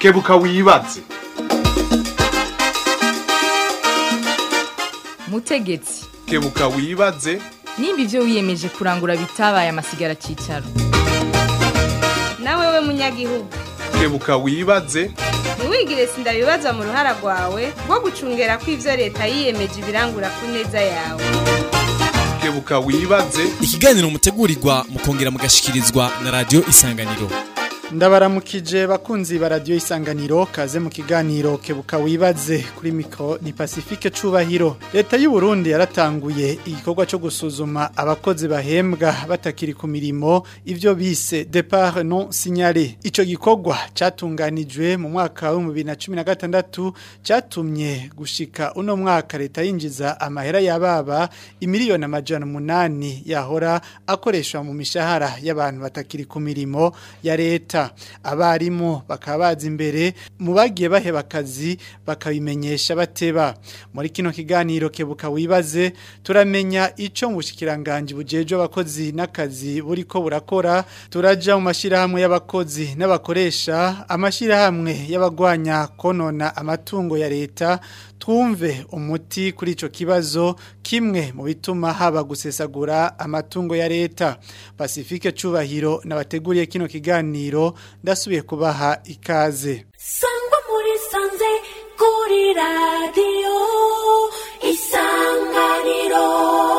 kebuka wibaze mutegetsi kebuka wibaze nimba ibyo wiyemeje kurangura bitabaye amasigara cyicaro nawe we munyagihugu kebuka wibaze ntiwigire sindabibazwa mu ruhara rwawe rwo gucungera ko ibyo leta yiyemeje ibirangura ku neza yawe kebuka wibaze ikiganiro mutegurirwa mukongera mugashikirizwa na radio isanganiro ndabaramukije bakunzi ba radiyo isanganiro kaze mu kiganiro kebuka wibaze kuri mikoro ni pacifique cubahiro leta y'u Burundi yaratanguye igikorwa cyo gusuzuma abakozi bahembwa batakiri ku mirimo ivyo bise départ non signalé ico gikorwa catunganijwe mu mwaka wa 2016 catumye gushika uno mwaka leta yinjiza amahera yababa imiliyoni amajana umunani yahora akoreshwa mu mishahara y'abantu batakiri ku mirimo ya leta abarimu bakaba bazi imbere mu bagiye baheba akazi bakabimenyesha bateba muri kino kiganiro kebuka wibaze turamenya icyo mu bushikiranganje bujeje abakozi n'akazi buriko burakora turaja mu mashirahamwe y'abakozi n'abakoresha amashirahamwe y'abagwanya konona amatungo ya leta twumve umuti kuri ico kibazo kimwe mu bituma haba gusesagura amatungo ya leta Pacifique Cubahiro nabateguriye kino kiganiro ndasubiye kubaha ikaze sangwa muri sanze kuri radiyo isanganiro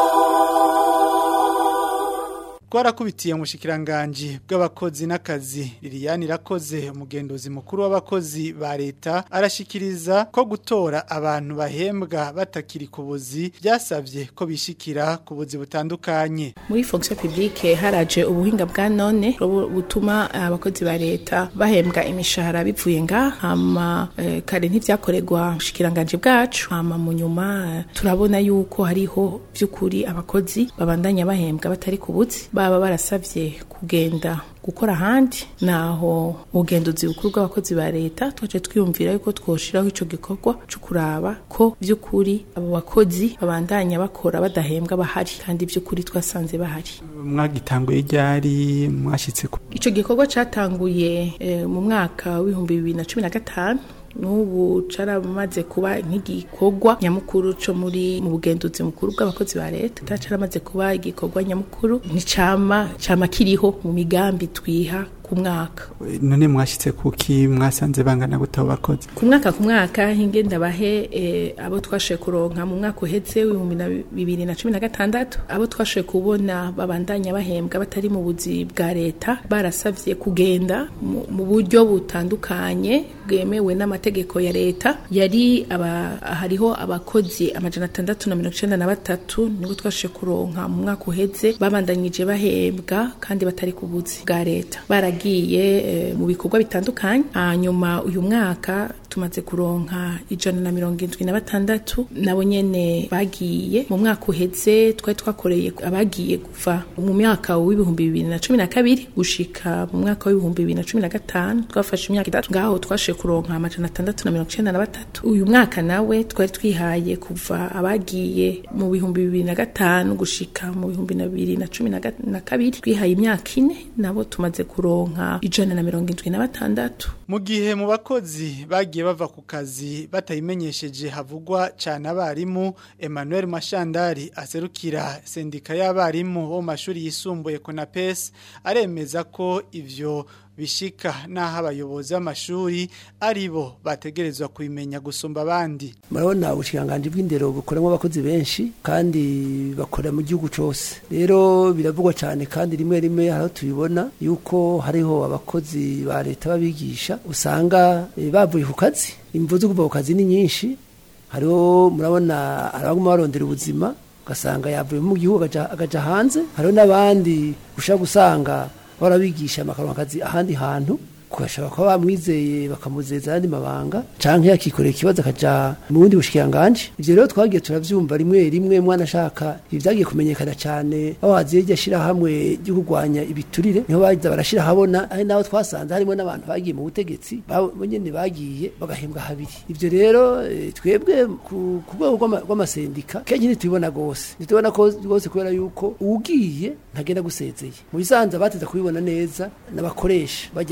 Twarakubitiye mu bushikiranganje bw'abakozi n'akazi Liliane irakoze umugenduzi mukuru w'abakozi ba leta arashikiriza ko gutora abantu bahembwa batakiri ku buzi byasavye ko bishikira ku buzi butandukanye muri fonction publique haraje ubuhinga bwa none butuma abakozi ba leta bahembwa imishahara bivuye nga hama eh, kare ntivyakorerwa ubushikiranganje bwacu hama mu nyuma turabona yuko hariho vy'ukuri abakozi babandanya bahembwa batari ku buzi baba barasavye kugenda gukora ahandi naho ubugenduzi bukuru bw'abakozi ba leta twaje twiyumvira yuko twoshiraho ico gikorwa cyo kuraba ko vy'ukuri abo bakozi babandanya bakora badahembwa bahari kandi vy'ukuri twasanze bahari mwagitanguye ryari mwashitse ku ico gikorwa catanguye e, mu mwaka w'ibihumbi bibiri na cumi na gatanu n'ubu caramaze kuba nk'igikorwa nyamukuru co muri mu bugenduzi mukuru bw'abakozi ba leta caramaze kuba igikorwa nyamukuru nticama cama kiriho mu migambi twiha ku mwaka none mwashitse kuki mwasanze bangana gute abo bakozi ku mwaka ku mwaka hinge ndabahe e, abo twashoboye kuronka mu mwaka uheze w'ibihumbi na bibiri na cumi na gatandatu abo twashoboye kubona babandanya bahembwa batari mu buzi bwa leta barasavye kugenda mu, mu buryo butandukanye bwemewe n'amategeko ya leta yari aba, hariho abakozi amajana atandatu na mirongo icenda na batatu nibo twashoboye kuronka mu mwaka uheze babandanyije bahembwa kandi batari ku buzi bwa leta baragiye e, mu bikorwa bitandukanye hanyuma uyu mwaka tumaze kuronka ijana na mirongo indwi na batandatu nabo nyene bagiye mu mwaka uheze twari twakoreye abagiye kuva mu mwaka w'ibihumbi bibiri na cumi na kabiri gushika mu mwaka w'ibihumbi bibiri na cumi na gatanu twafashe imyaka itatu ngaho twashoboye kuronka amajana atandatu na mirongo icenda na batatu uyu mwaka nawe twari twihaye kuva abagiye mu bihumbi bibiri na gatanu gushika mu bihumbi na bibiri na cumi na kabiri twihaye imyaka ine nabo tumaze kuronka ijana na mirongo indwi na batandatu mu gihe mu bakozi bagiye bava ku kazi batayimenyesheje havugwa cyane abarimu Emmanuel Mashandari aserukira sendika y'abarimu bo mu mashuri yisumbuye Konapes aremeza ko ivyo bishika naho abayobozi b'amashuri ari bo bategerezwa kubimenya gusumba abandi murabona ubushinganje bw'indero bukoramo abakozi benshi kandi bakora mu gihugu cyose rero biravugwa cyane kandi rimwe rimwe aho tubibona yuko hariho abakozi ba leta babigisha usanga bavuye ku kazi imvu zo kuva ku kazi ni nyinshi hariho murabona abaguma barondera ubuzima ugasanga yavuye mu gihugu agaja hanze hariho n'abandi ushaka gusanga barabigisha akazi ahandi hantu kugashaka ko bamwizeye bakamuzeza ayandi mabanga canke yakikorera ikibazo akaja mu bundi bushikiranganje ivyo rero twagiye turavyumva rimwe rimwe mwana ashaka ibi vyagiye kumenyekana cane aho haziye iryo shirahamwe ryo kurwanya ibiturire niho bagiza barashira habona ari naho twasanze harimo n'abantu bagiye mu butegetsi bo nyene bagiye bagahembwa habiri ivyo rero e, twebwe ku rwego rw'amasendika kenshi ntitubibona gose ntitubona ko rwose kubera yuko ugiye ntagenda gusezeye mu bisanzwe bateza kubibona neza n'abakoresha bajya abayobozi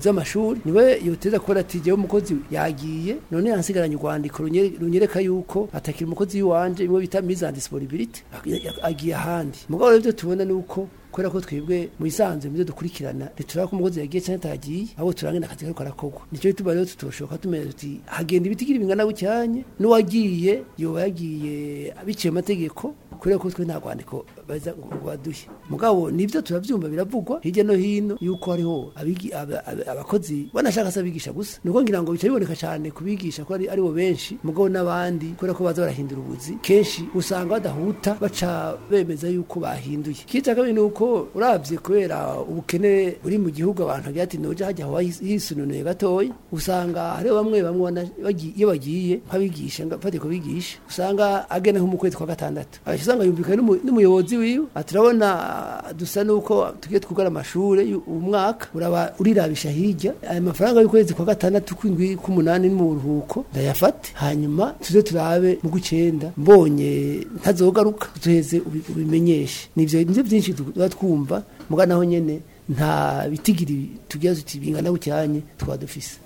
umuyobozi w'amashuri niwe yoteza kubona ati jewe umukozi yagiye none yansigaranye urwandiko runyere- runyereka yuko atakira umukozi w'iwanje imwe bita mise en disponibilité agiye ahandi mugabo rero ibyo tubona ni uko kubera ko twebwe mu isanzwe mu byo dukurikirana ntituraba ko umukozi yagiye cyangwa atagiye ahubwo turangana akazi kariko karakorwa nicyo gituma rero tutoshoka tumenya tuti hagenda ibitigiri bingana bucyanye n'uwagiye yoba yagiye biciye mu mategeko kubera ko twe nta rwandiko baza ngo ngo baduhe mugabo nibyo turabyumva biravugwa hirya no hino yuko hariho abigi- aba- aba- abakozi banashaka se abigisha gusa nuko ngira ngo bica biboneka cyane kubigisha ko ari aribo benshi mugabo n'abandi kubera ko baza barahindura ubuzi kenshi usanga badahuta baca bemeza yuko bahinduye ikindi cya kabiri ni uko urabye kubera ubukene buri mu gihugu abantu bagira ati noja hajya aho hisununuye gatoya usanga hariho bamwe bamwe wana- bagi- iyo bagiye nk'abigisha mfate kubigisha usanga agena nko mu kwezi kwa gatandatu agaca usanga yumvikana n'umu- n'umuyobozi wiwe ati urabona ah, dusa nuko tugiye twugara amashure yu- uwu mwaka uraba urirabisha hirya aya mafaranga y'ukwezi kwa gatandatu kw'indwi k'umunani ni mu buruhuko ndayafate hanyuma tuze turabe mu gw'icenda mbonye ntazogaruka tuheze ubi- ubimenyeshe nivyo nivyo byinshi tuba twumva muga naho nyene nta bitigiri tugira tuti bingana bucyanye twaba dufise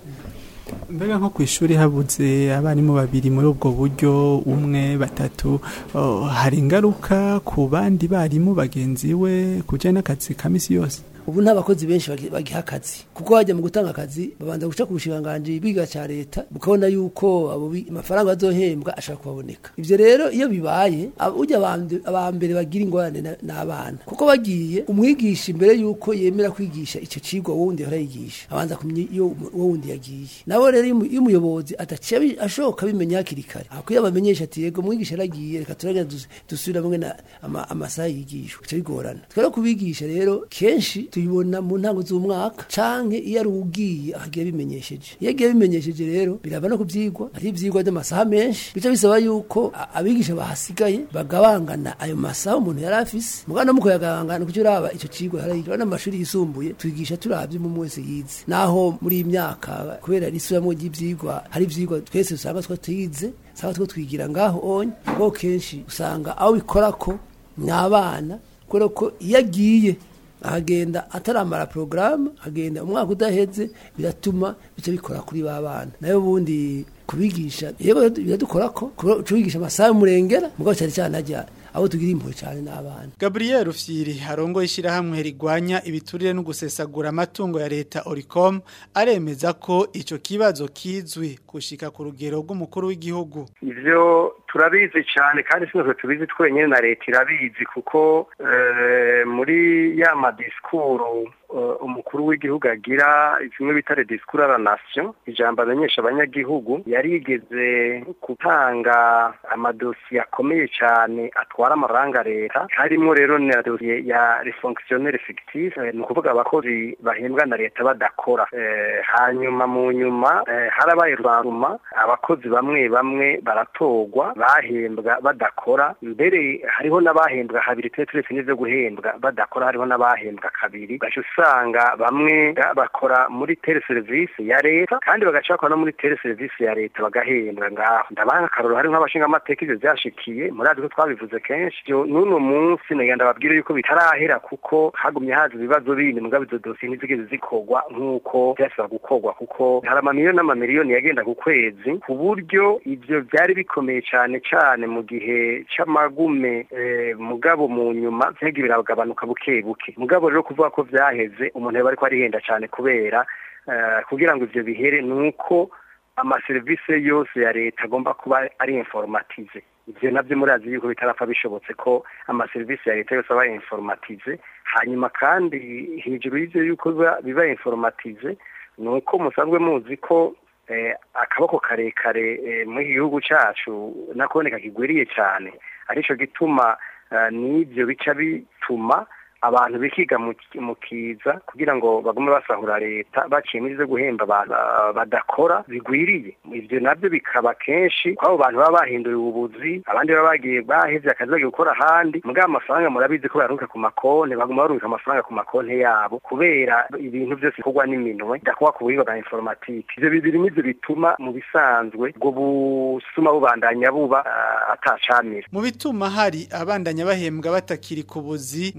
mbega nko ku ishuri habuze abarimu babiri muri ubwo buryo umwe batatu oh, hari ingaruka ku bandi barimu bagenzi we ku bijyanye n'akazi ka misi yose ubu nta bakozi benshi bagi- bagiha akazi kuko hajya mu gutanga akazi babanza guca ku bushikiranganji biga cya leta bukabona yuko abo bi- amafaranga bazohembwa ashobora kubaboneka ivyo rero iyo bibaye aba- ujya abambe- abambere bagira ingorane na- n'abana kuko bagiye umwigisha imbere yuko yemera kwigisha ico cigwa wowe wundi yahora yigisha abanza kumenya iyo umu- uwo wundi yagiye nabo rero iyo umu- iyo umuyobozi adaciye abi- ashoka abimenya hakiri kare akwiye abamenyesha ati yego umwigisha yaragiye reka turagenda dus- dusubire hamwe na ama- amasaha yigishwa bica bigorana twere kubigisha rero kenshi tuyibona mu ntango z'umwaka canke iyo ari ugiye agiye bimenyesheje iyo agiye bimenyesheje rero biraba no kuvyigwa ari ivyigwa by'amasaha menshi bica bisaba yuko a- abigisha bahasigaye bagabangana ayo masaha umuntu yari afise mugana muko yagabangana kuko uraba ico cigwa yarayigira n'amashuri yisumbuye twigisha turavye mu wese yize naho muri iyi myaka kubera risubiramwo ry'ivyigwa hari ivyigwa twese usanga two twize usanga two twigira ngaho onye bo kenshi usanga aho bikorako ni abana kubera ko iyo agiye ahagenda ataramara porogaramu agenda umwaka udaheze biratuma bica bikora kuri ba bana nayo ubundi kubigisha yego biradukora ko kubigisha amasaha y'umurengera mugabo cyane cyane ajya abo tugira impuhwe cyane n'abana Gabriel Rufyiri arongoye ishyirahamwe rigwanya ibiturire no gusesagura amatungo ya leta Oricom aremeza ko ico kibazo kizwi gushika ku rugero rw'umukuru w'igihugu ivyo turabizi cyane kandi sinose tubizi twenyine na leta irabizi kuko eh, muri ya madisikuru eh, umukuru w'igihugu agira zimwe bita le discours à la nation ijambo amenyesha abanyagihugu yarigeze gutanga amadosiye akomeye cyane atwara amafaranga leta harimo rero na dosiye ya les fonctionnaires fictifs eh, ni ukuvuga abakozi bahembwa na leta badakora Eh, hanyuma mu nyuma eh, harabaye rwaruma abakozi bamwe bamwe baratorwa bahembwa badakora mbere hariho n'abahembwa habiri turetse n'ivyo guhembwa badakora hariho n'abahembwa kabiri ugaca usanga bamwe bakora muri tele service ya leta kandi bagaca bakora no muri tele service ya leta bagahembwa ngaho ndabaha akarorero hari nk'abashinga amateka ivyo vyashikiye murazi ko twabivuze kenshi Ivyo n'uno munsi nagenda babwire yuko bitarahera kuko hagumye haza ibibazo bindi mugabo izo dosiye ntizigeze zikorwa nk'uko vyasaba gukorwa kuko hari amamiliyoni n'amamiliyoni yagenda ku kwezi ku buryo ivyo vyari bikomeye cane cane mu gihe c'amagume eh, mugabo mu nyuma vyagiye biragabanuka buke buke mugabo rero kuvuga ko vyaheze umuntu yaba ariko arihenda cane kubera eh, kugira ngo ivyo bihere nuko amaserivisi yose ya leta agomba kuba ari informatize ivyo navyo murazi yuko bitarapfa bishobotse ko amaserivisi ya leta yose aba informatize hanyuma kandi hejuru y'ivyo yuko biba- biba informatize ni uko musanzwe muzi ko eh, akaboko karekare eh, mu gihugu cacu nakoboneka kigwiriye cyane arico gituma eh, n'ivyo bica bituma abantu bikiga mu mu kiza kugira ngo bagume basahura leta baciye muri zo guhemba abantu ah, badakora bigwiriye ivyo navyo bikaba kenshi kw'abo bantu baba bahinduriwe ubuzi abandi baba bagiye bahevye akazi bagiye gukora ahandi mugabo amafaranga murabizi ko baruka ku makonti baguma barubika amafaranga ku makonti yabo kubera ibintu byose bikorwa n'iminwe bidakorwa ku buhinga bwa informatike ivyo bibiri nivyo bituma mu bisanzwe ubwo busuma bubandanya buba ah, atacamira mu bituma hari abandanya bahembwa batakiri ku buzi ngo vyo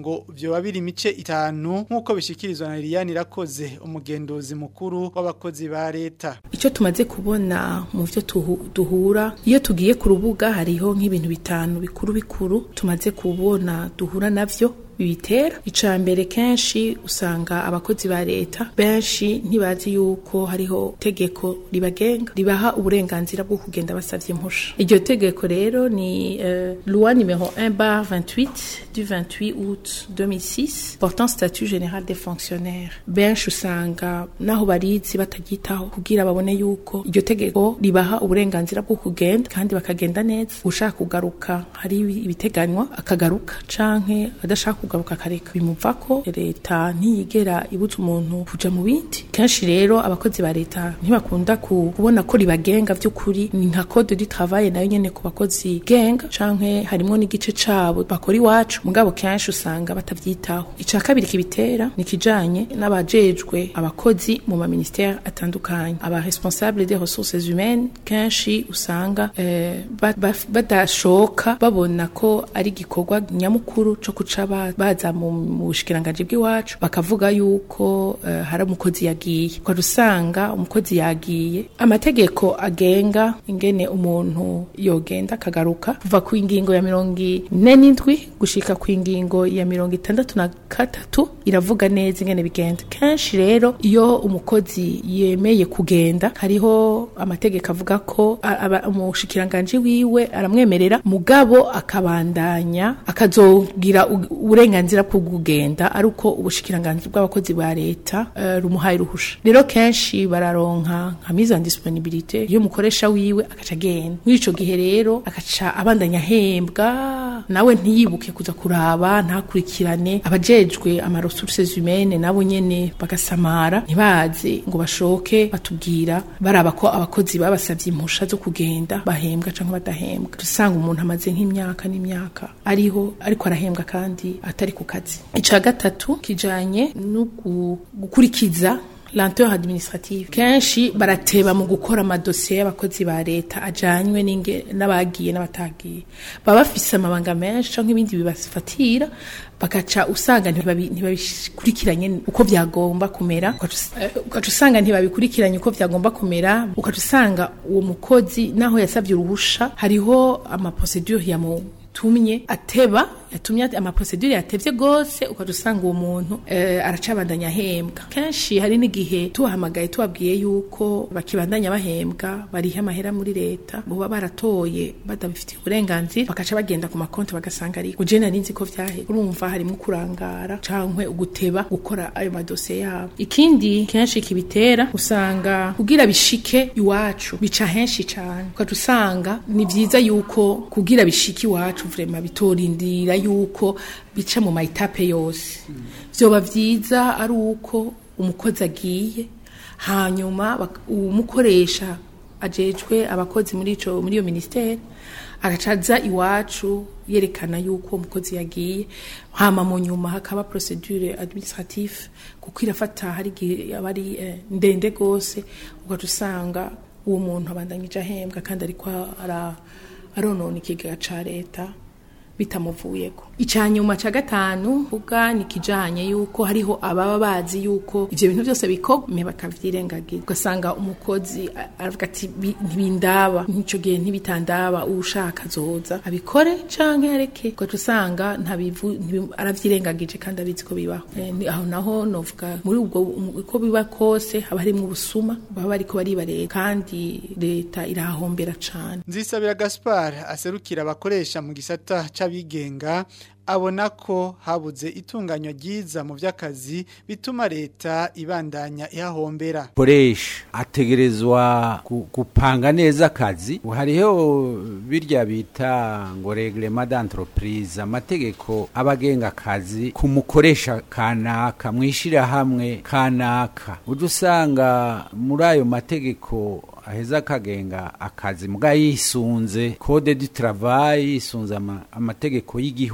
wabiri imice itanu nk'uko bishikirizwa na Liliane Irakoze umugenduzi mukuru w'abakozi ba leta icyo tumaze kubona mu byo tuhu- duhura iyo tugiye ku rubuga hariho nk'ibintu bitanu bikuru bikuru tumaze kubona duhura navyo bibitera icya mbere kenshi usanga abakozi ba leta benshi ntibazi yuko hariho tegeko ribagenga ribaha uburenganzira bwo kugenda basavye impusha iryo tegeko rero ni uh, loi numero 1 bar 28 du 28 août 2006 portant statut général des fonctionnaires benshi usanga naho barizi bataryitaho kugira babone yuko iryo tegeko ribaha uburenganzira bwo kugenda kandi bakagenda neza ushaka kugaruka hari ibiteganywa akagaruka canke adashaka kugaruka akareka bimuva ko leta ntiyigera ibutsa umuntu kuja mu bindi kenshi rero abakozi ba leta ntibakunda ku- kubona ko ribagenga vy'ukuri ni nka code du travail nayo nyene ku bakozi genga canke harimwo n'igice cabo bakora iwacu mugabo kenshi usanga batavyitaho ica kabiri kibitera ni kijanye n'abajejwe abakozi mu ma ministère atandukanye aba responsable des ressources humaines kenshi usanga eh, ba- ba- badashoka babona ko ari igikorwa nyamukuru co kuca ba- baza mu mu bushikiranganji bw'iwacu bakavuga yuko eh, hari umukozi yagiye ukaba usanga umukozi yagiye amategeko agenga ingene umuntu yogenda akagaruka kuva ku ingingo ya mirongo ine n'indwi gushika ku ingingo ya mirongo itandatu na gatatu iravuga neza ingene bigenda kenshi rero iyo umukozi yemeye kugenda hariho amategeko avuga ko a- aba- umushikiranganji wiwe aramwemerera mugabo akabandanya akazogira u- uburenganzira bwo kugenda ari uko ubushikiranganji bw'abakozi ba leta eh, rumuhaye ruhusha rero kenshi bararonka nka mise en disponibilité iyo umukoresha wiwe akaca agenda muri ico gihe rero akaca abandanya ahembwa nawe ntiyibuke kuza kuraba ntakurikirane abajejwe ama ressources humaines nabo nyene bagasamara ntibaze ngo bashoke batubwira baraba ko abakozi babasavye impusha zo kugenda bahembwa canke badahembwa dusanga umuntu amaze nk'imyaka n'imyaka ariho ariko arahembwa kandi atari ku kazi ica gatatu kijanye no gu- gukurikiza lenteur administrative kenshi barateba mu gukora amadosiye y'abakozi ba leta ajanywe n'inge- n'abagiye n'abatagiye baba bafise amabanga menshi canke ibindi bibafatira bagaca usanga ntibabi- ntibabikurikiranye uko vyagomba kumera ugaca us- eh, ugaca usanga ntibabikurikiranye uko vyagomba kumera ugaca usanga uwo mukozi naho yasavye uruhusha hariho amaprocedure yamu tumye ateba yatumye ate- amaprocedure yatevye gose ukaja usanga uwo muntu eh, aracabandanya ahembwa kenshi hari n'igihe tubahamagaye tubabwiye yuko bakibandanya bahembwa bariha amahera muri leta boba baratoye badabifitiye uburenganzira bakaca bagenda ku makonti bagasanga ari uje nari nzi ko vyahe urumva harimo kurangara cankwe uguteba gukora ayo madosiye yabo ikindi kenshi kibitera usanga kugira bishike iwacu bica henshi cane ukaca usanga ni vyiza yuko kugira bishike iwacu vrema bitorindira yuko bica mu mayitape yose vyoba vyiza ari uko umukozi agiye hanyuma bak- umukoresha ajejwe abakozi muri ico muri iyo ministeri agacaza iwacu yerekana yuko umukozi yagiye hama mu nyuma hakaba procedure administrative kuko irafata hari igihe aba ari eh, ndende gose ugaca usanga uwo muntu abandanyije ahembwa kandi ariko ara- aronona ikigega ca leta bitamuvuyeko icanyuma ca gatanu ubwa ni kijanye yuko hariho ababa bazi yuko ivyo bintu byose bikome bakavyirengagiza ugasanga umukozi a- aravuga ati "Bi- ntibindaba n'ico gihe ntibitandaba ushaka azoza abikore canke areke ugaca usanga ntabivu ntibi- aravyirengagije kandi abizi ko bibaho Eh, ni- aho naho novuga muri ubwo um- uko biba kose haba harimwo ubusuma baba bariko bariba leta kandi leta irahahombera cane Nzisabira Gaspard aserukira abakoresha mu gisata c'abigenga abona ko habuze itunganywa ryiza mu vy'akazi bituma leta ibandanya ihahombera. koresha ategerezwa gu- gupanga neza akazi hariho birya bita ngo reglema d'entreprise amategeko abagenga akazi ku mukoresha kanaka mwishirahamwe kanaka ujya usanga muri ayo mategeko aheza akagenga akazi muga yisunze code du travail yisunze ama- amategeko y'igihugu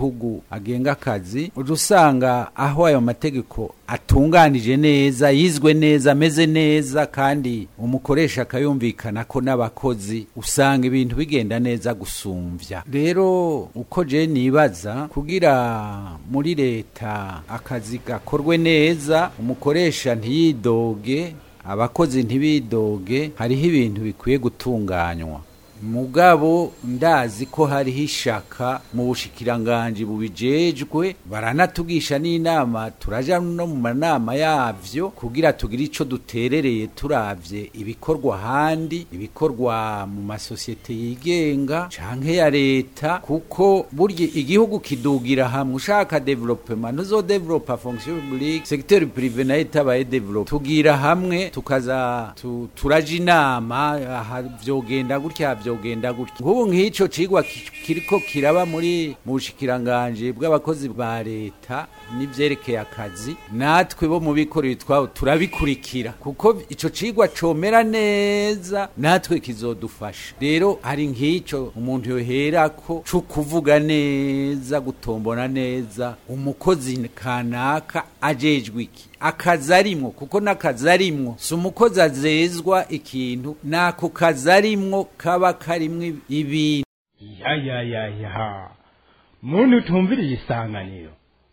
agenga akazi uja usanga aho ayo mategeko atunganije neza yizwe neza ameze neza kandi umukoresha akayumvikana ko n'abakozi usanga ibintu bigenda neza gusumvya rero uko je nibaza kugira muri leta akazi gakorwe neza umukoresha ntiyidoge abakozi ntibidoge hariho ibintu bikwiye gutunganywa mugabo ndazi ko hariho ishaka mu bushikiranganji bubijejwe baranatugisha n'inama turaja no mu manama yavyo kugira tugire ico duterereye turavye ibikorwa handi ibikorwa mu masosiyete yigenga canke ya leta kuko burya igihugu kidugira hamwe ushaka development ntuzodevelopa fonction publique secteur privé nayo itabaye develop tugira hamwe tukaza tu, turaja inama aha vyogenda gutya vyogenda gutya nk'ubu nk'ico cigwa ki- kiriko kiraba muri mu bushikiranganje bw'abakozi ba leta n'ivyerekeye akazi natwe bo mu bikorera twabo turabikurikira kuko ico cigwa comera neza natwe kizodufasha rero hari nk'ico umuntu yoherako co kuvuga neza gutombona neza umukozi kanaka ajejwe iki akazi arimwo kuko n'akazi arimwo si umukozi azezwa ikintu n'ako kazi arimwo kaba karimwo ibintu ya ya ya ya muntu utumviriye isanganiro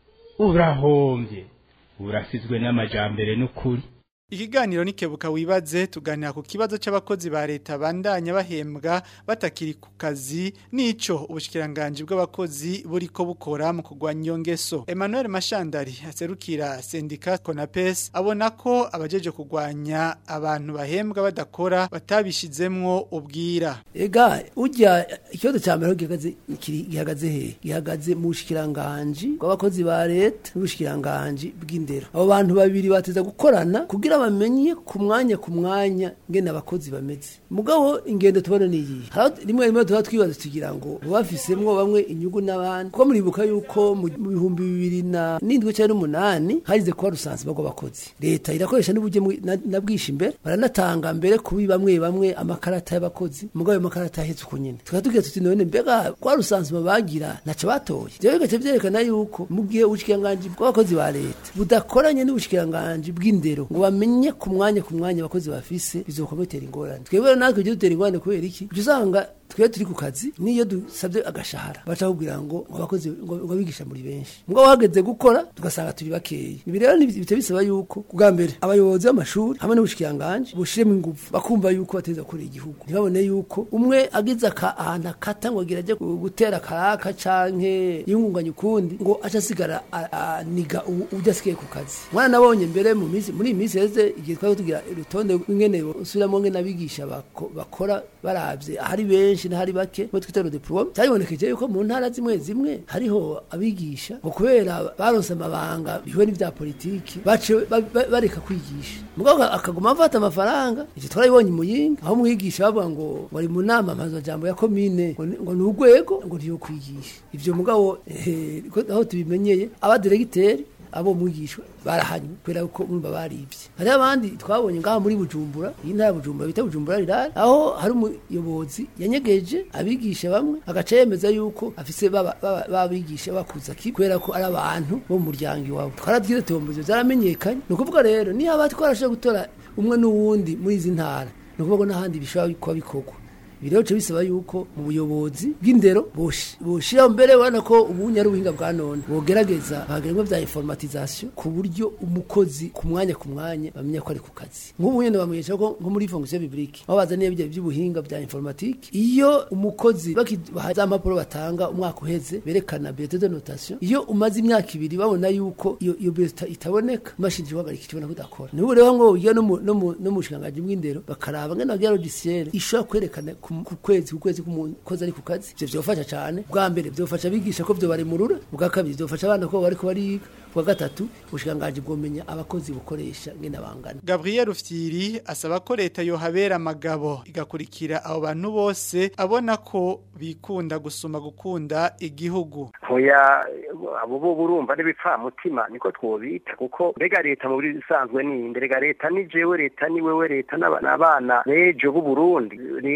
urahombye urasizwe n'amajambere n'ukuri Ikiganiro nikebuka wibaze tuganira ku kibazo c'abakozi ba leta bandanya bahembwa batakiri ku kazi nico ubushikiranganje bw'abakozi buriko bukora mu kugwanya iyo ngeso. Emmanuel Mashandari aserukira sendika Konapes abona ko abajeje kugwanya abantu bahembwa badakora batabishizemwo ubwira. ega ujya ikibazo cya mbere aho gihagaze kiri- gihagaze he gihagaze mu bushikiranganje bw'abakozi ba leta n'ubushikiranganje bw'indero abo bantu babiri bateza gukorana kugira bamenye ku mwanya ku mwanya ngene abakozi bameze mugabo ingendo tubona ni iyi Hari aho rimwe rimwe tuba twibaza tugira ngo bafisemwo bamwe inyungu n'abandi kuko muribuka yuko mu mu bihumbi bibiri na n'indwi cyangwa n'umunani harize kuba rusanzwe rw'abakozi leta irakoresha n'uburyo mwi- na- na bwinshi imbere baranatanga mbere kubi bamwe bamwe amakarata y'abakozi mugabo ayo makarata ahetse uko nyene tukaba tugira tuti none mbega kwa rusanzwe bagira ntaco batoye jewe bigaca vyerekana yuko mu gihe ubushikiranganji bw'abakozi ba leta budakoranye n'ubushikiranganji bw'indero ngo bamenye ku mwanya ku mwanya abakozi bafise bizokoma bitera ingorane twebwe rero natwe ivyo dutera ingorane kubera iki uca usanga twe turi ku kazi niyo dusabye agashahara baca kubwira ngo ngo abakozi ngo ngo abigisha muri benshi ngo wageze gukora tugasanga turi bakeya ibi rero ni bita bisaba yuko bwa mbere abayobozi b'amashuri hamwe n'ubushikiranganje bushiremo ingufu bakumva yuko bateza gukorera igihugu ntibabone yuko umwe agize aka ahantu akata ngo agira ajye gutera karaka canke yungunganya ukundi ngo aca asigara a- aniga ubu- ujya asigaye ku kazi mwana nabonye mbere mu minsi muri iyi minsi heze igihe twari tugira urutonde rw'ingene usubiramo ngene abigisha bako- bakora baravye ahari benshi n'ahari bake bo twita diplome cyaribonekeje yuko mu ntara zimwe zimwe hariho abigisha ngo kubera baronse amabanga bihuye n'ivya politiki bace ba- ba- bareka kwigisha mugabo akaguma afata amafaranga ivyo twarabibonye muyinga aho umwigisha bavuga ngo wari mu nama mpazajambo ya komine ngo ni- ngo ni urwego ngo ntiyo kwigisha ivyo mugabo eh, ko- aho tubimenyeye abaderegiteri abo mwigishwa barahanywe kubera ko urumva baribye hari abandi twabonye ngaha muri bujumbura iyi ntara ya bujumbura bita bujumbura rirari aho hari umuyobozi yanyegeje abigisha bamwe agaca yemeza yuko afise baba- baba- babigisha bakuza ki kubera ko ari abantu bo mu muryango iwabo twaratwize tombozo zaramenyekanye ni ukuvuga rero niyo aba twarashoboye gutora umwe n'uwundi muri izi ntara ni ukuvuga ko n'ahandi bishobora kuba bikorwa ibi rero bica bisaba yuko mu buyobozi bw'indero boshi- boshiraho mbere ubona ko ubunya ari ubuhinga bwa none bogerageza bageramo bya informatization ku buryo umukozi ku mwanya ku mwanya bamenya ko ari ku kazi nk'ubu nyine bamwesha ko nko muri fonction publique aho bazaniye ibyo by'ubuhinga bya informatique iyo umukozi bakibaha za mpapuro batanga umwaka uheze berekana bulletin de notation iyo umaze imyaka ibiri babona yuko iyo iyo bulletin itaboneka imashini ihagarika ikibona kudakora niho rero ngo ugiye no mu no mu no mu bushikiranganji bw'indero bakaraba ngene bagira logiciel ishobora kwerekana ku ku kwezi ku kwezi k'umukozi ari ku kazi ivyo vyofasha cane bwa mbere vyofasha abigisha ko vyo baremurura bwa kabiri vyofasha abana ko bariko bariga bwa gatatu ubushikiranganji bwomenya abakozi bukoresha ngene bangana Gabriel Rufyiri asaba ko leta yohabera amagabo igakurikira abo bantu bose abona ko bikunda gusuma gukunda igihugu hoya abo bo burumva n'ibipfamutima niko twobita kuko mbega leta mu bisanzwe ni inde rega leta ni jewe leta ni wewe leta n'aba- n'abana bejo b'u Burundi leta rero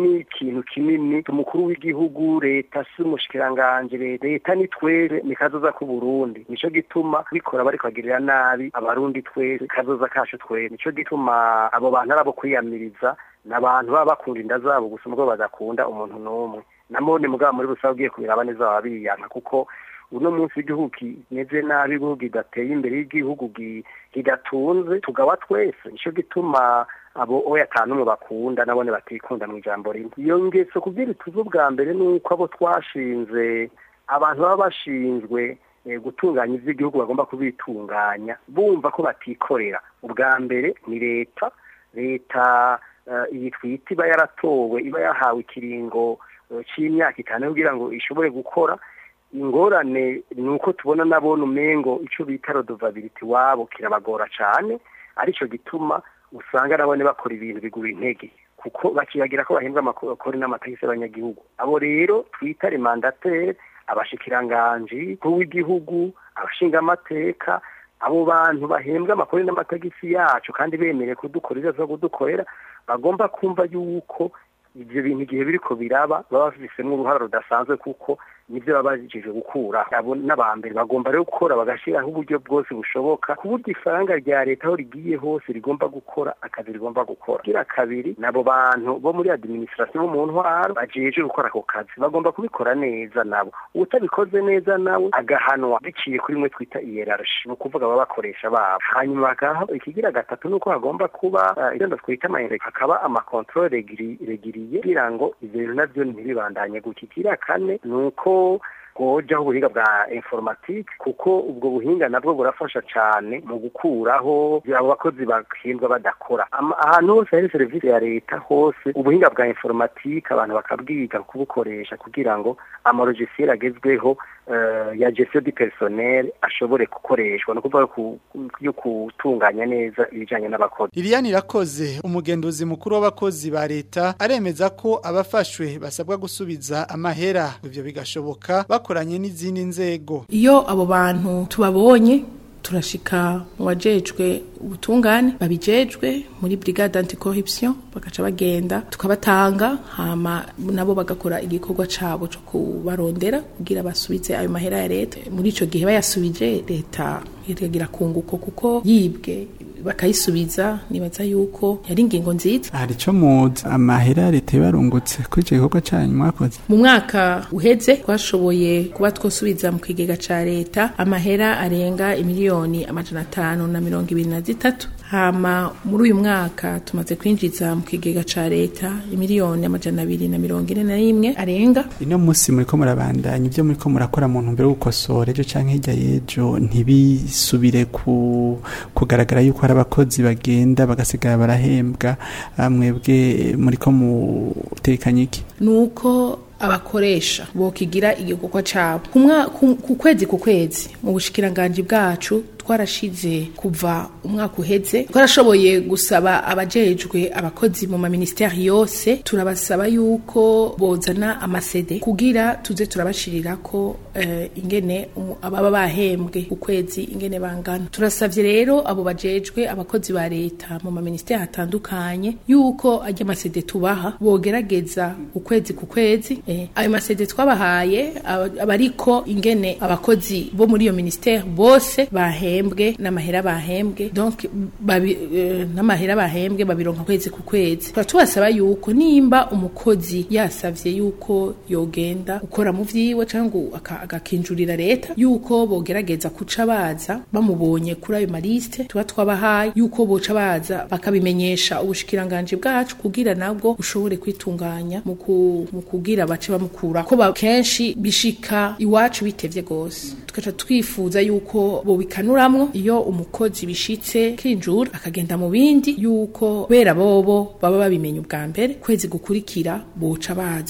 ni ikintu kinini umukuru w'igihugu leta si umushikiranganje leta ni twere ni kazoza ku Burundi nico gituma bikora bari kwagirira nabi abarundi twese kazoza kacu twere nico gituma abo bantu arabo kwiyamiriza n'abantu baba bakunda inda zabo gusa ubwo badakunda umuntu n'umwe namone mugabo muri rusange ugiye kubiraba neza baba biyanka kuko uno munsi igihugu kimeze nabi igihugu kidateye imbere y'igihugu kidatunze tugaba twese nico gituma abo oya atanumwe bakunda nabone batikunda mu ijambo rimwe iyo ngeso kugira tuzi ubwa mbere ni uko abo twashinze abantu baba bashinzwe gutunganya iby'igihugu bagomba kubitunganya bumva ko batikorera ubwa mbere ni leta leta iyi twita iba yaratowe iba yahawe ikiringo cy'imyaka itanu kugira ngo ishobore gukora ingorane ni uko tubona nabona umengo icyo bita rodovabiliti wabo kirabagora cyane aricyo gituma usanga nabone bakora ibintu bigura intege kuko bakibagira ko bahembwa amakori n'amategeko y'abanyagihugu abo rero twita remandatere abashikiranganji w'igihugu abashingamateka abo bantu bahembwa amakori n'amategeko yacu kandi bemerewe kudukorera zo kudukorera bagomba kumva yuko ibyo bintu igihe biriko biraba baba bafisemo uruhara rudasanzwe kuko nibyo baba bajeje gukura abo n'abambere bagomba rero gukora bagashyiraho uburyo bwose bushoboka ku buryo ifaranga rya leta aho rigiye hose rigomba gukora akazi rigomba gukora kira kabiri nabo bantu bo muri administration bo mu ntwaro bajeje gukora ako kazi bagomba kubikora neza nabo utabikoze neza nawe agahanwa biciye kuri mwe twita hierarchy ni ukuvuga baba bakoresha babo hanyuma bakaha ikigira gatatu nuko hagomba kuba ibyo twita amayere hakaba amakontrole regiriye kugira ngo ibyo bintu nabyo ntibibandanye gutya ikigira kane ni uko hojaho ubuhinga bwa informatike kuko ubwo buhinga nabwo burafasha cyane mu gukuraho abo bakozi bahembwa badakora ahantu hose hari serivisi ya leta hose ubuhinga bwa informatike abantu bakabwiga kubukoresha kugira ngo amarogisiyo agezweho ya gestion du personnel ashobore gukoreshwa no kuvuga yo gutunganya neza ibijanye n'abakozi Liliane irakoze umugenduzi mukuru w'abakozi ba leta aremeza ko abafashwe basabwa gusubiza amahera ivyo bigashoboka bakoranye n'izindi nzego iyo abo bantu tubabonye turashika mu bajejwe ubutungane babijejwe muri brigade anticorruption bagaca bagenda tukabatanga hama nabo bagakora igikorwa cabo cyo kubarondera kugira basubize ayo mahera ya leta muri ico gihe bayasubije leta iragira kunguko kuko yibwe bakayisubiza nibaza yuko yari ingingo nziza hari ico muzi amahera leta barungutse kuri ico gikorwa cyanyu mwakoze mu mwaka uheze twashoboye kuba twosubiza mu kigega ca leta amahera arenga imiliyoni amajana atanu na mirongo ibiri na zitatu hama muri uyu mwaka tumaze kwinjiza mu kigega ca leta imiliyoni amajana abiri na mirongo ine na rimwe arenga ino munsi muriko murabandanya ibyo muriko murakora mu ntumbero yo gukosora ejo canke hirya y'ejo ntibisubire ku kugaragara yuko hari abakozi bagenda bagasigara barahembwa mwebwe muriko mutekanye iki nuko abakoresha bokigira igikorwa cabo ku kwezi ku kwezi mu bushikiranganje bwacu twarashize kuva umwaka uheze twarashoboye gusaba abajejwe abakozi mu maministeri yose turabasaba yuko bozana amasede kugira tuze turabashirira ko uh, ingene um, ababa bahembwe ukwezi ingene bangana turasavye rero abo bajejwe abakozi ba leta mu maministeri atandukanye yuko ajya amasede tubaha bogerageza ukwezi ku kwezi eh, ayo masede twabahaye abariko ingene abakozi bo muri iyo ministeri bose bahembwe bahembwe n'amahera bahembwe donc babi, uh, n'amahera bahembwe babironka kwezi ku kwezi turatubasaba yuko nimba umukozi yasavye yuko yogenda ukora mu vyiwe cyangwa agakinjurira leta yuko bogerageza kuca baza bamubonye kuri ayo maliste tuba twabahaye yuko boca baza bakabimenyesha ubushikiranganje bwacu kugira nabwo ushobore kwitunganya mu kugira bace bamukura ko kenshi bishika iwacu bitevye gose tukaca twifuza yuko bobikanura hamwe iyo umukozi bishitse kinjura akagenda mu bindi yuko kubera bobo baba babimenye ubwa mbere kwezi gukurikira boca baza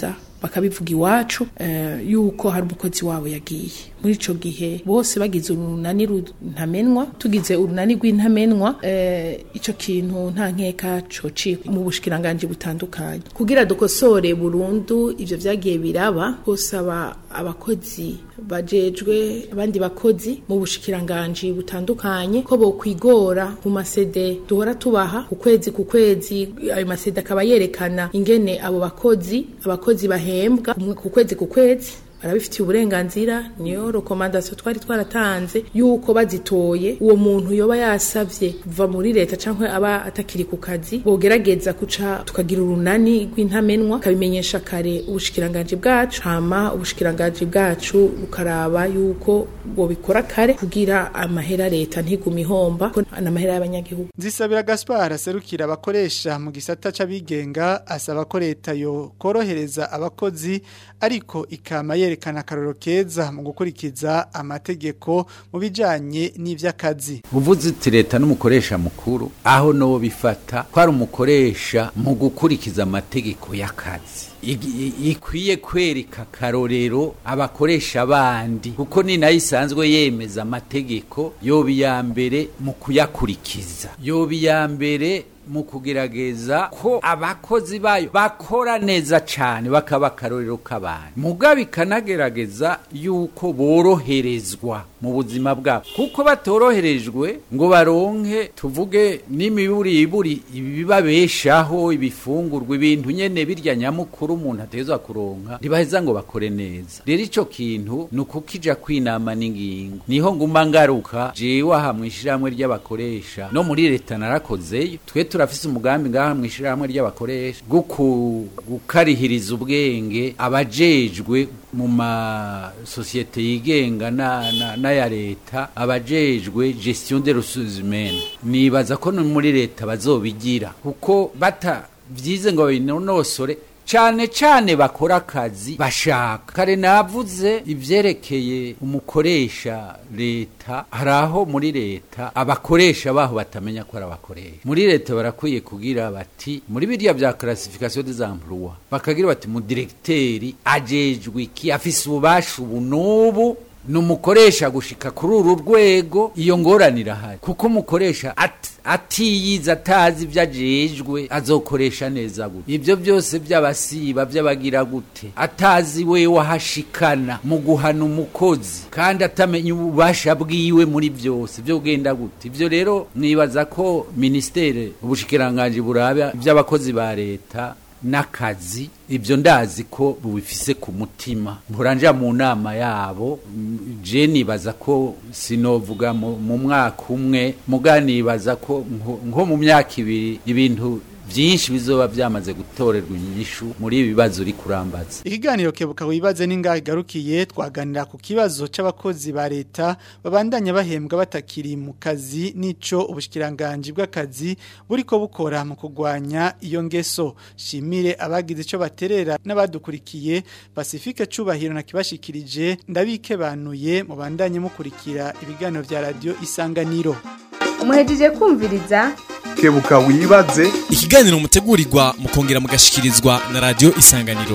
bakabivuga iwacu eh, yuko hari umukozi wabo yagiye muri ico gihe bose bagize urunani runtamenwa tugize urunani rw'intamenwa eh, ico kintu nta nkeka cocikwa mu bushikiranganje butandukanye kugira dukosore burundu ivyo vyagiye biraba gusaba abakozi bajejwe abandi bakozi mu bushikiranganje butandukanye ko bokwigora mu masede duhora tubaha ku kwezi ku kwezi ayo masede akaba yerekana ingene abo bakozi abakozi bahembwa umwe ku kwezi ku kwezi barabifitiye uburenganzira niyo rekomandasiyo twari twaratanze yuko bazitoye uwo muntu yoba yasavye kuva muri leta cyangwa aba atakiri ku kazi bogerageza kuca tukagira urunani rw'intamenwa kabimenyesha kare ubushikiranganje bwacu hama ubushikiranganje bwacu bukaraba yuko bobikora kare kugira amahera leta ntigume ihomba ko n'amahera y'abanyagihugu Nzisabira Gaspar aserukira abakoresha mu gisata c'abigenga asaba ko leta yo korohereza abakozi ariko ikama yerekana akaroro keza mu gukurikiza amategeko mu bijanye n'ivy'akazi. uvuze uti leta n'umukoresha mukuru aho no bifata ko ari umukoresha mu gukurikiza amategeko y'akazi Igi- i- ikwiye kwereka akarorero abakoresha bandi kuko ni nayo isanzwe yemeza amategeko yoba iya mbere mu kuyakurikiza yoba iya mbere mu kugerageza ko abakozi bayo bakora neza cyane bakaba akarorero k'abantu mugabe ikanagerageza yuko boroherezwa mu buzima bwabo kuko batoroherejwe ngo baronke tuvuge n'imiburiburi ibibabeshaho ibifungurwa ibintu nyene birya nyamukuru umuntu atezwa kuronka ntibaheza ngo bakore neza rero ico kintu ni ukukija kwinama n'ingingo niho nguma ngaruka jewe aha mw'ishirahamwe ry'abakoresha no muri leta narakozeyo twe turafise umugambi ngaha mw'ishirahamwe ry'abakoresha bwo ku- gukarihiriza ubwenge abajejwe mu masosiyete yigenga na- na- n'aya leta abajejwe gestion de ressources humaines nibaza ko no muri leta bazobigira kuko batavyize ngo babinonosore cane cane bakora akazi bashaka kare navuze ivyerekeye umukoresha leta hari aho muri leta abakoresha baho batamenya ko ari abakoresha muri leta barakwiye kugira bati muri biriya vya classification des emplois bakagira bati mu directeri ajejwe iki afise ububasha ubu n'ubu ni umukoresha gushika kuri uru rwego iyo ngorane irahari kuko umukoresha at, atiyiza atazi ibyo ajejwe azokoresha neza gute ibyo byose by'abasiba by'abagira gute atazi we wahashikana mu guhana umukozi kandi atamenya ububasha bwiwe muri byose byo genda gute ibyo rero nibaza ko ministere ubushikiranganje buraba iby'abakozi ba leta n'akazi ibyo ndazi ko bubifise ku mutima muranja mu nama yabo mm, je nibaza ko sinovuga mu mu mwaka umwe muga nibaza ko nko- nko mu myaka ibiri ibintu byinshi bizoba byamaze gutorerwa inyishu muri ibi bibazo uri kurambaza Ikiganiro kebuka wibaze n'ingahe garukiye twaganira ku kibazo c'abakozi ba leta babandanya bahembwa batakiri mu kazi nico ubushikiranganje bw'akazi buriko bukora mu kugwanya iyo ngeso shimire abagize ico baterera n'abadukurikiye Pacifique cubahiro na kibashikirije ndabikebanuye mu bandanye mukurikira ibiganiro vya radio isanganiro umuhejeje kumviriza kebuka wibaze ikiganiro mutegurirwa mukongera mugashikirizwa na radio isanganiro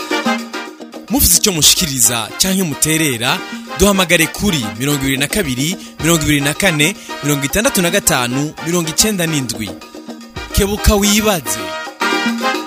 mufite icyo mushikiriza cyangwa muterera duhamagare kuri mirongo ibiri na kabiri mirongo ibiri na kane mirongo itandatu na gatanu mirongo icyenda n'indwi kebuka wibaze